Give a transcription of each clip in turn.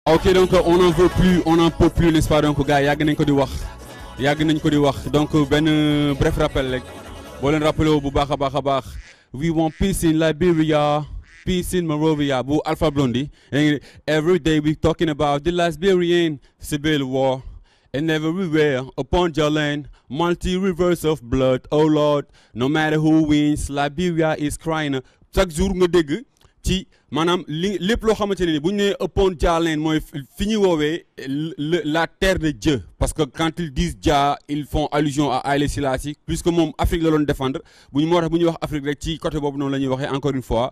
ok donc on n'en veut plus on n'en peut plus n'est-ce pas donc gars yàgg nañ ko di wax yàgg nañ ko di wax donc benn bref rappel rek boo leen rappelé wu bu baax a baax a baax we want peace in Liberia peace in Monrovia bu Alpha Blondy every day we talking about the Liberian civil war and everywhere upon your land multi rivers of blood oh Lord no matter who wins Liberia is crying chaque jour nga dégg ci maanaam li lépp loo xamante ne ni bu ñu nee upon Jah land mooy fi ñuy woowee la terre de Dieu parce que quand ils disent Jah ils font allusion à Haïlé Selassie puisque moom Afrique la doon défendre bu ñu moo tax bu ñuy wax Afrique rek ci côté boobu noonu la ñuy waxee encore une fois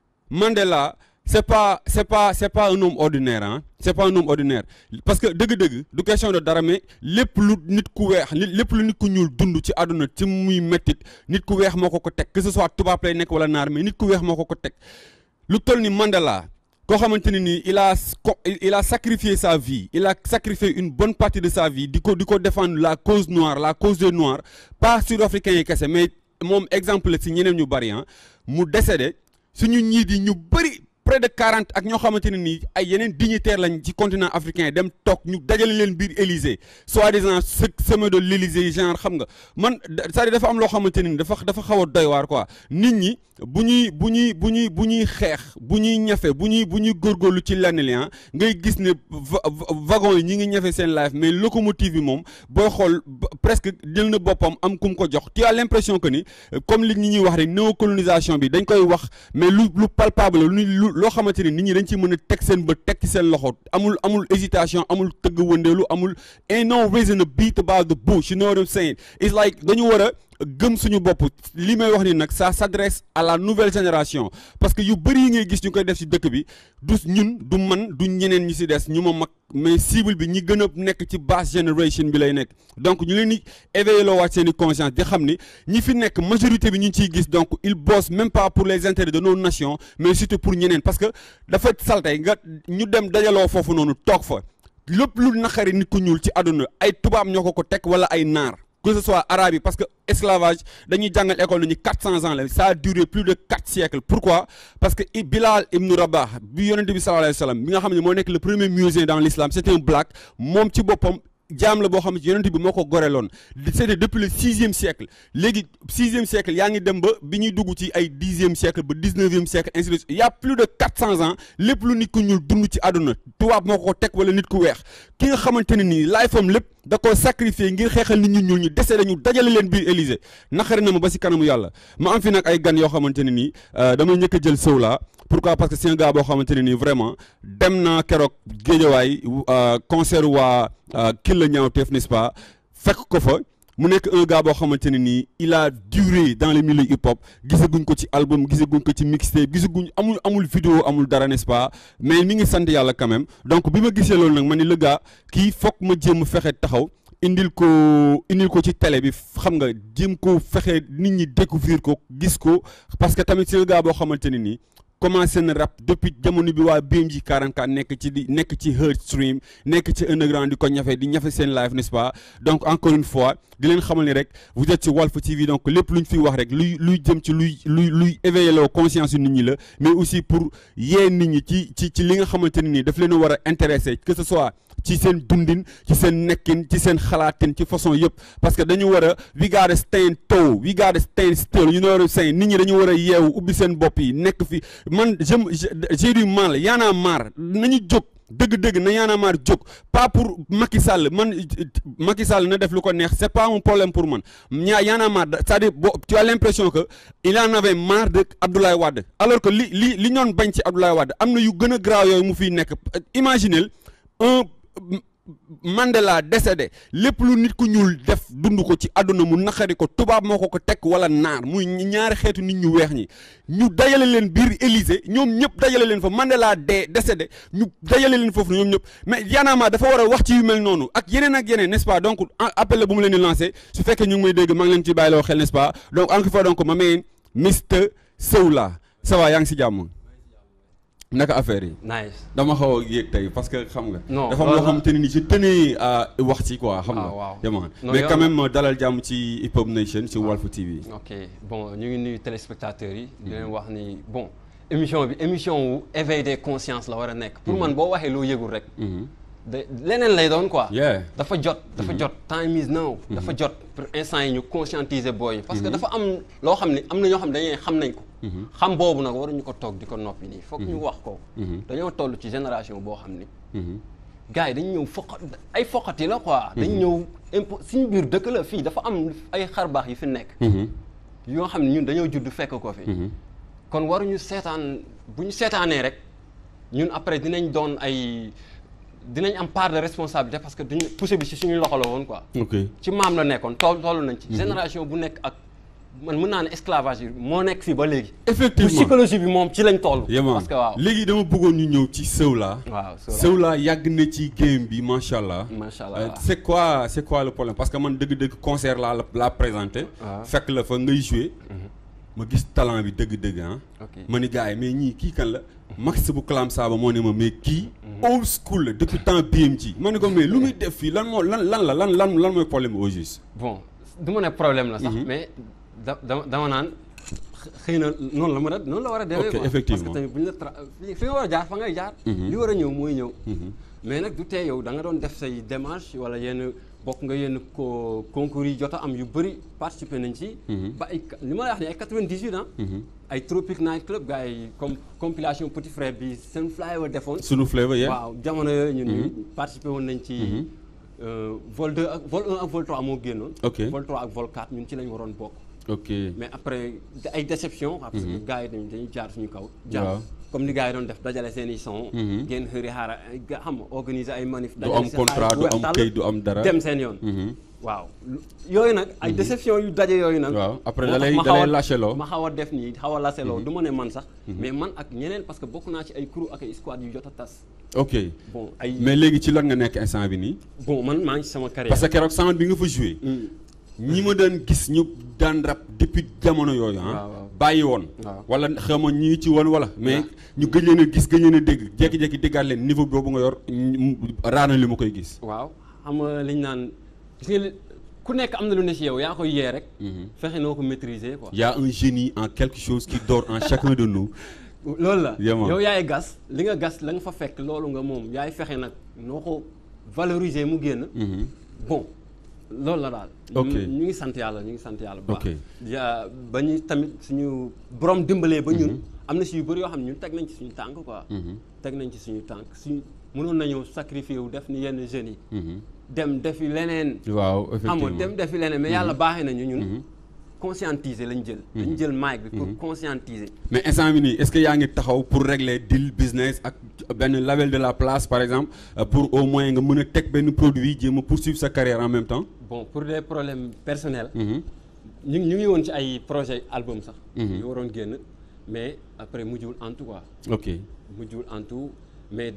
Mandela c'est pas c'est pas c'est pas un homme ordinaire ah c'est pas un homme ordinaire parce que dëgg-dëgg du question de dara mais lépp lu nit ku weex lépp lu nit ku ñuul dund ci àdduna ci muy mettit nit ku weex moo ko ko teg que ce soit tubaab lay nekk wala naar mais nit ku weex moo ko ko teg lu toll ni Mandela koo xamante ne nii il a il a sacrifié sa vie il a sacrifié une bonne partie de sa vie di ko di ko défendre la cause noire la cause des noirs pas sud-africains yi kese mais moom exemple la si ñeneen ñu bari ah mu décédé suñu ñii di ñu bëri près de quarante ak ñoo xamante ne nii ay yeneen dignitaires lañ ci continent africain dem toog ñu dajale leen biir Élysée soi-disant sommet de l'Élysée genre xam nga man c'est-à-dire dafa am loo xamante ne ni dafa dafa xaw a doy waar quoi nit ñi bu ñuy bu ñuy bu ñuy bu ñuy xeex bu ñuy ñafe bu ñuy bu ñuy góorgóorlu ci lenn li ngay gis ne wagon yi ñi ngi ñafe seen life mais locomotive yi moom booy xool presque jël na boppam am ku mu ko jox tu as l'impression que ni comme li ñi ñuy wax rek néocolonisation bi dañ koy wax mais lu lu palpable lu lu loo xamante ni nit ñi dañ ci mën a teg seen bët teg ci seen loxo amul amul hésitation amul tëgg wëndeelu amul ain't no reason to beat about the bush you know what I'm saying it's like dañu war a gëm suñu bopp li may wax ni nag ça s'adresse à la nouvelle génération parce que yu bëri yi ngay gis ñu koy def ci dëkk bi du ñun du man du ñeneen ñi ci des ñu ma mag mais cible bi ñi gën a nekk ci basse génération bi lay nekk donc ñu leen di éveiller loo waat seen i conscience di xam ni ñi fi nekk majorité bi ñu ngi ciy gis donc ils bossent même pas pour les intérêts de nos nations mais surtout pour ñeneen parce que dafa saltey nga ñu dem dajaloo foofu noonu toog fa lépp lu naqari nit ku ñuul ci àdduna ay tubaab ñoo ko ko teg wala ay naar que ce soit arabe yi parce que esclavage dañuy jàngal école nañu quatre cents ans la ça a duré plus de quatre siècles pourquoi parce que Bilal ibn Rabah bi yonente bi sallallahu alayhi wa sallam bi nga xam ne moo nekk le premier musulman dans l'islam c'est un black moom ci boppam jaam la boo xam ne yonent bi moo ko goreloon c'était depuis le sixième siècle léegi sixième siècle yaa ngi dem ba bi ñuy dugg ci ay dixième siècle ba dix-neuvième siècle ainsi de suite il y a plus de quatre cents ans lépp lu nit ku ñuul dund ci àdduna tubaab moo ko teg wala nit ku weex ki nga xamante ne nii life am lépp da koo sacrifier ngir xeexal nit ñu ñuul ñu dese dañu dajale leen biir Élysée naqari na ma ba si kanamu yàlla ma am fi nag ay gan yoo xamante ne nii damay njëkk a jël sëw laa pourquoi parce que c'est un gars boo xamante ne nii vraiment dem naa keroog géejawaay concert waa Killa Ñaawteef n'est-ce pas fekk ko fa mu nekk un gars boo xamante ne nii il a duré dans le milieu hip hop gisaguñ ko ci album gisaguñ ko ci mixtape gisaguñ amul amul vidéo amul dara n'est-ce pas mais mi ngi sant yàlla quand même donc bi ma gisee loolu nag ma ni le gars kii foog ma jéem fexe taxaw indil ko indil ko ci télé bi xam nga jéem ko fexe nit ñi découvrir ko gis ko parce que tamit c'est un gars boo xamante ne nii commencé na rap depuis jamono bi waa BMG 44 nekk ci di nekk ci Heard Stream nekk ci underground di ko ñafe di ñafe seen live n'est-ce pas donc encore une fois di leen xamal ni rek vous êtes ci Walf TV donc lépp lu ñu fi wax rek luy luy jëm ci luy luy luy éveiller loo conscience yu nit ñi la mais aussi pour yee nit ñi ci ci ci li nga xamante ne nii daf leen a war a intéresser que ce soit ci seen dundin ci seen nekkin ci seen xalaatin ci façon yëpp parce que dañu war a we gotta stand tall we gotta stand still you know what I'm saying nit ñi dañu war a yeewu ubbi seen bopp yi nekk fi man je j'ai du mal y'en a marre nañu jóg dëgg-dëgg na y'en a marre jóg pas pour Macky Sall man Macky Sall na def lu ko neex c'est pas un problème pour man ñaa y'en a marre c'est-à-dire bo tu as l'impression que il en avait marre de Abdoulaye Wade alors que li li li ñoon bañ ci Abdoulaye Wade am na yu gën a graaw yooyu mu fiy nekk imaginez un Mandela décédé lépp lu nit ku ñuul def dund ko ci àdduna mu naqari ko tubaab moo ko ko teg wala naar muy ñaari xeetu nit ñu weex ñi ñu dajale leen biir Élysée ñoom ñëpp dajale leen fa Mandela dee décédé ñu dajale leen foofu ñoom ñëpp mais yaanaama dafa war a wax ci yu mel noonu ak yeneen ak yeneen n'est-ce pas donc appel la bu mu leen di lancer su fekkee ñu ngi may dégg maa ngi leen ci bàyyiloo xel n'est-ce pas donc encore une fois donc ma main Mr Sewla ça va yaa ngi si jàmm naka affaire yi. nice dama xaw a yéeg tey parce que xam nga. non dafa am loo xamante ne ni je tenais à wax ci quoi. xam Ah, nga waaw. jamono Non, mais yow- quand même dalal jàmm ci Hip Hop Nation ci Walf TV. ok bon ñu ngi nuyu téléspectateurs yi di leen wax ni bon émission bi émission wu éveil des consciences la war a nekk. pour man boo waxee loo yëgul rek. de leneen lay doon quoi. Yeah. dafa jot dafa jot time is now. dafa jot pour instant yi ñu conscientiser booy yi. parce que dafa am loo xam ne am na ñoo xam ne dañuy xam nañ ko. xam boobu nag waruñu ko toog di ko noppi nii foog ñu wax ko. dañoo toll ci génération boo xam ni. gars yi dañu ñëw foqat ay foqati la quoi. dañu ñëw impo suñu biir dëkk la fii dafa am ay xarbaax yu fi nekk. yoo xam ne ñun dañoo judd fekk ko fi. kon waruñu seetaan bu ñu seetaanee rek ñun après dinañ doon ay dinañ am part de responsabilité parce que duñu poussé bi ci suñu loxo la woon quoi. ok ci maam la nekkoon tool toll nañ ci. génération bu nekk ak man mën naa ne esclavage bi moo nekk fii ba léegi. effectivement psychologie bi moom ci lañ toll. yéen parce que waaw léegi dama bëggoon ñu ñëw ci Sewla. waaw Sewla yàgg na ci game bi macha allah. macha allah Euh, c'est quoi c'est quoi le problème parce que man dëgg-dëgg concert laa la laa présenté. waaw. fekk la fa ngay joué. ma gis talent bi dëgg-dëgg ah. ok ma ni gars yi mais ñii kii kan la. Max bu Kalam Saba moo ne ma mais kii. old school la depuis temps BMG. ma ne ko mais lu muy def fii lan moo lan lan la lan lan lan mooy problème bi au juste. bon du ma ne problème la sax. mais da dama dama naan xëy na noonu la mën a noonu la war a demee Ok, quoi. effectivement. parce que tamit bu ñu la tra fi fi nga war a jaar fa ngay jaar. li war a ñëw mooy ñëw. mais nag du tee yow da nga doon def say démarche wala yenn bokk nga yenn ko concours yi jot a am yu bëri participer nañ ci. ba ay li ma la wax ni ay 98 ans. ay Tropic Night Club gars yi comme compilation Petit Frère bi seen flyer defoon. sunu flavor yeah. waaw jamono yooyu ñun ñu participer woon nañ ci euh, vol 2 ak vol 1 ak vol 3 moo génnoon. Ok. vol 3 ak vol 4 ñun ci lañ waroon bokk. ok mais après da- ay déception parce que gars yi dañuy dañuy jaar suñu kaw. Waaw. jaar comme ni gars yi doon def dajale seen i son. ngeen xëri xaara ay ga- xam nga organiser ay manif. du am si contrat xaalis bu du weex am tàll, kayit du am dara. dem seen yoon. Mhm. waaw lu- yooyu nag ay déception yu daje yooyu nag. waaw après moo da tax lay ma da xaw lay a- lâcheloo. ma xaw a def nii xaw a laseloo du ma ne man sax. mais man ak ñeneen parce que bokk naa ci ay crew ak ay squad yu jot a tas. ok bon ay mais léegi ci lan nga nekk instant bi nii. bon man maa ngi ci sama carrière. parce que keroog sound bi nga fa joué. ñi ma daan gis ñu daan rap depuis jamono yooyu waaw, ah. waaw. bàyyi woon. waaw. wala xam nga ñii ci woon wala. mais ñu gëj leen a gis gëj leen a dégg jékki-jékki déggaat leen niveau boobu nga yor ñu- raana li ma koy gis. waaw xam nga liñ naan gis nga li- ku nekk am na lu ne ci yow yaa koy yee rek. fexe noo ko maîtriser quoi. y a un génie en quelque chose qui dort en chacun de nous. loolu la Yema. yow yaay gas li nga gas la nga fa fekk loolu nga moom yaay fexe nag noo ko valoriser mu génn. Mhm. bon loolu la daal. Ok. ñu ñu ngi sant yàlla ñu ngi sant yàlla bu baax. Ok. ya ba ñu tamit suñu borom dimbalee ba ñun. am na si yu bëri yoo xam ne ñun teg nañ ci suñu tànk quoi. teg nañ ci suñu tànk suñu mënoon nañoo sacrifier wu def ni yenn jeunes yi. Mhm. dem defi leneen. waaw xam nga effectivement dem defi leneen mais yàlla baaxee nañu ñun. conscientiser lañ jël. dañ jël mic bi pour conscientiser. mais instant bi nii est-ce que yaa ngi taxaw pour régler deal business ak benn label de la place par exemple euh, pour au moins nga mën a teg benn produit jéem a poursuivre sa carrière en même temps. bon pour des problèmes personnels. Mhm. ñu ngi ñu ngi woon ci ay projet album sax. Mhm. yu waroon génn mais après mujjul en tout quoi. ok mujjul en tout mais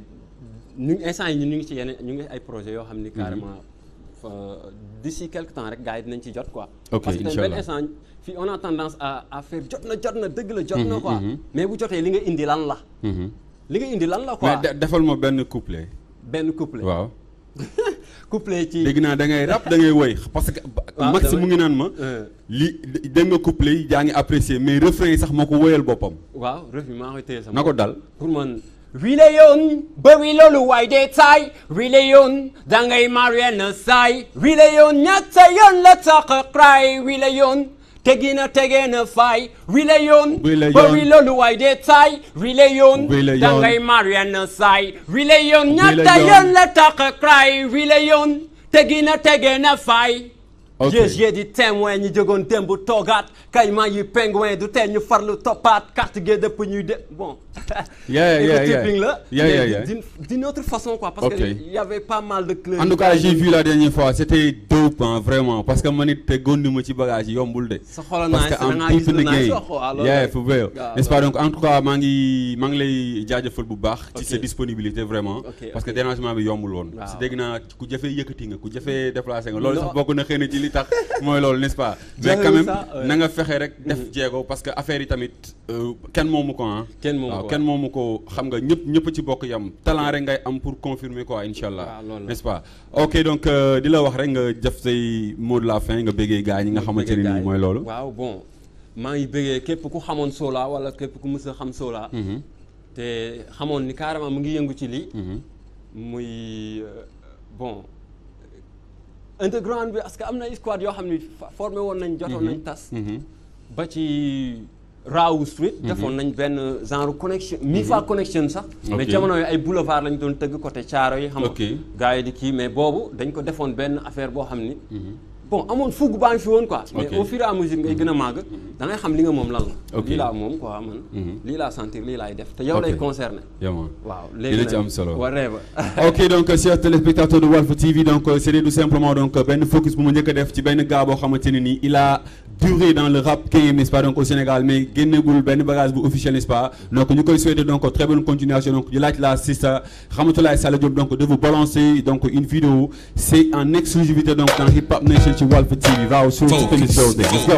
ñu instant yi ñun ñu ngi ci yeneen ñu ngi ay projets yoo xam ni carrément fa d'ici quelque temps rek gars yi dinañ ci jot quoi. Ok, parce que tamit Inch'Allah. benn instant fii on a tendance à à faire jot na jot na dëgg la jot na quoi. mhm. mais bu jotee li nga indi lan la. Mhm. li nga indi lan la quoi. mais de- defal ma benn couplet. benn couplet. waaw couplet ci. dégg naa da ngay rap da ngay woy parce que. waaw Max damay- mu ngi naan ma. Euh, li dégg nga couplet yi jaa ngi apprécier mais refrain yi sax moo ko woyal boppam. waaw ref bi maa koy téye sama. na ko dal. pour man wile yoon bëri loolu waay dee taay wile yoon dangay marien na saay wile yoon ñaata yoon la tax a cry wile yoon tegi na tege na fay wile yoon Wile yoon. bëri loolu waay dee taay wile yoon Wile yoon. dangay marien na saay wile yoon ñaata yoon. yoon la tax a cry wile yoon tegi na tege na fay Ok. j'ai di témoin ñi jógoon démb toogaat kayman yi pingouin du tee ñu farlu toppaat carte gi dëpp ñuy de bon Yeah, yeah, yeah. Éco-tipping la Yeah, mais yeah, yeah. d'une d'une autre façon quoi parce Ok. que il y avait pas mal de clubs en tout cas j'ai vu la dernière fois c'était dope hein, vraiment parce que man it te gondi ma ci bagage yi yombul de. sa xol parce nice que da am ngaa deep gis in lu the nice game wax quoi loolu yeah rek. for real waaw, n'est-ce pas loolu. donc en tout cas maa ngi maa ngi lay jaajëfal bu baax ci Ok. sa disponibilité vraiment Ok, parce que ok. dérangement bi yombul woon Waaw. si dégg naa ku jafee yëkkati nga ku jafee déplacé nga loolu Non. sax bokk na xëy na ci li tax mooy loolu n'est-ce pas mais Jafe quand même ça, ouais. na nga fexe rek def jéego parce que affaire yi tamit euh, kenn moomu ko ah Kenn moomu waaw ko, kenn ouais. moomu ko xam nga ñëpp ñëpp ci bokk yam talent rek ngay am pour confirmer quoi incha allah Waaw, loolu la. n'est-ce pas ok donc euh, di la wax rek nga def say mot de la fin nga béggee gars ñi nga xamante ne nii mooy loolu waaw bon maa ngi bëggee képp ku xamoon Sola wala képp ku mës a xam Sola te xamoon ni carrément mu ngi yëngu ci lii muy euh, bon underground bi parce que am na ay squad yoo xam ni fa- formé woon nañ jotoon nañ tas ba ci Raw Street defoon nañ benn genre connexion mi fa connexion sax mais Ok. jamono yi ay boulevard lañ doon tëgg côté Thiaro yi xam nga Ok. gars yi di kii mais boobu dañ ko defoon benn affaire boo xam ni bon amoon fugg baa ngi fi woon quoi mais Ok. au fur et à mesure ngay gën a màgg da ngay xam li nga moom lan la Ok. lii laa moom quoi man lii laa sentir lii laay def te yow Ok. lay concerné Yaman. waaw Dina ci am solo. whatever ok donc chers téléspectateurs de Walf TV donc euh, c'était tout simplement donc euh, benn focus bu ma njëkk a def ci benn gars boo xamante ne nii il a duré dans le rap game n'est-ce pas donc au Sénégal mais génnegul benn bagage bu officiel n'est-ce pas donc ñu koy souhaiter donc très bonne continuation donc di laaj la sista Ramatoulaye Sall Diop donc de vous balancer donc une vidéo c'est en exclusivité donc dans Hip Hop Nation ci Walf TV waaw sur toutes les choses